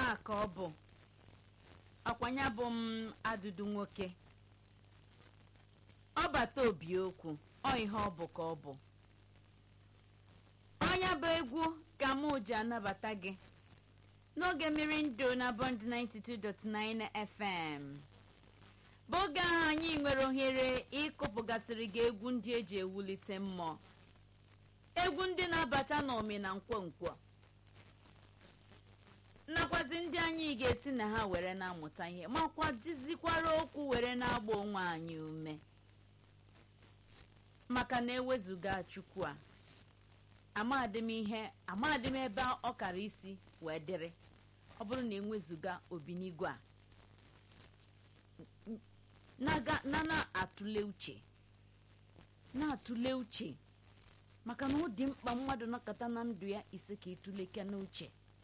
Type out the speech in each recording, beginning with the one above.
a ka ọ bụ ọkwanya bụ m adụdụ nwoke ọ bata obi okwu ọ ihe ọ bụ ka ọ bụ ọnya bụ egwu ka mụ ji anabata gị n'oge mmiri ndụ na bond 92.9 fm bụ oge ahụ anyị nwere ohere ịkụpụgasịrị gị egwu ndị eji ewulite mmụọ egwu ndị na-abata n'omi na nkwonkwo nakwazi ndị anyị ga-esi na ha were na-amụta ihe makwa dizikwara okwu were na-agba onwe anyị ume maka na ewezuga chukwu a amadị m ihe amadị m ebe ọ kara isi wee dịrị ọ bụrụ na enwezuga obinigwe a na na-atụle uche na-atụle uche maka na ọ dị mkpa mmadụ nọkọta na ndụ ya ise ka ịtụleke n'uche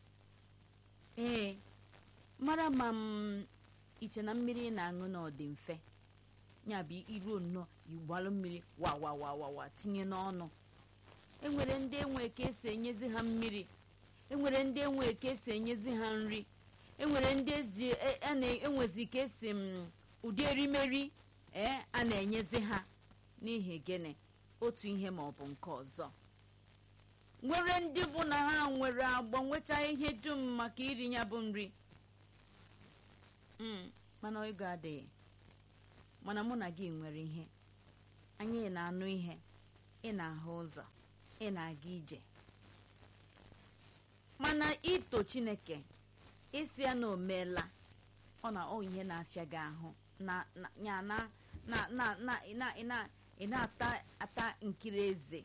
ee mara ma m iche na mmiri ị na-aṅụ na ọ dị mfe ya bụ iruo nnọọ igbalụ mmiri wawawawawa tinye n'ọnụ enwere ndị enwe ka esi enyezi ha mmiri enwere ndị enwe ka esi enyezi ha nri enwere ndị ezi enwezi ka esi m ụdị erimeri ee a na-enyezi ha n'ihi gịnị otu ihe ma ọ bụ nke ọzọ nwere ndị bụ na ha nwere agbọ nwecha ihe dum maka iri ya bụ nri mana ego adịghị mana mụ na gị nwere ihe anyị na-anụ ihe ị na-ahụ ụzọ ị na-aga ije mana ito chineke isi ya na omeela ọ na ọ ihe na-afịa gị ahụ ya na ị na-ata ata nkiri eze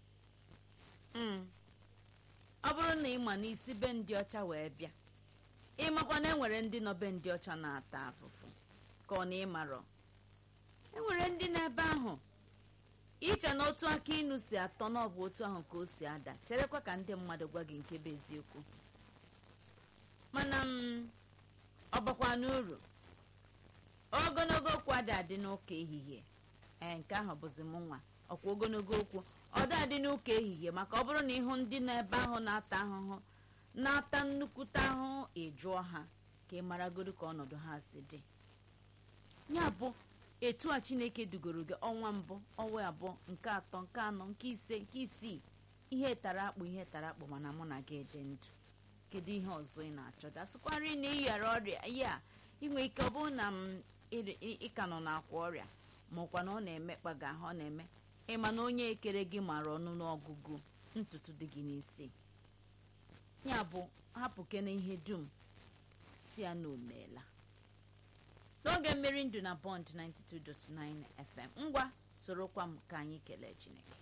ọ bụrụ na ị ma n'isi be ndị ọcha wee bịa ịmakwa na enwere ndị nọ be ndị ọcha na-ata afụfụ ka ọ na ịmarọ enwere ndị n'ebe ahụ iche na otu aka inu si atọ na ọ bụ otu ahụ ka o si ada cherekwa ka ndị mmadụ gwa gị nke bụ eziokwu mana m ọ bakwa n'uru ogologo okwu ada adị n'ụka ehihie ee nke ahụ bụzi m nwa ọkwa ogologo okwu ọ da adị n'ụka ehihie maka ọ bụrụ na ịhụ ndị n'ebe ahụ na-ata ahụhụ na-ata nnukwute ahụhụ ịjụọ ha ka ị maragodo ka ọnọdụ ha si dị ya bụ etu a chineke dugoro gị ọnwa mbụ ọnwa abụọ nke atọ nke anọ nke ise nke isii ihe tara akpụ ihe tara akpụ mana mụ na gị dị ndụ kedu ihe ọzọ ị na-achọ dasịkwara na ịyara ọrịa ya inwe ike ọ bụrụ na m ịka nọ n'akwa ọrịa maọkwa na ọ na-emekpa gị ahụ ọ na-eme ịma na onye ekere gị mara ọnụ n'ọgụgụ ntutu dị gị n'isi ya bụ hapụ kene ihe dum si ya na omeela n'oge mmeri ndụ na bond 92.9 fm ngwa sorokwa m ka anyị kelee chineke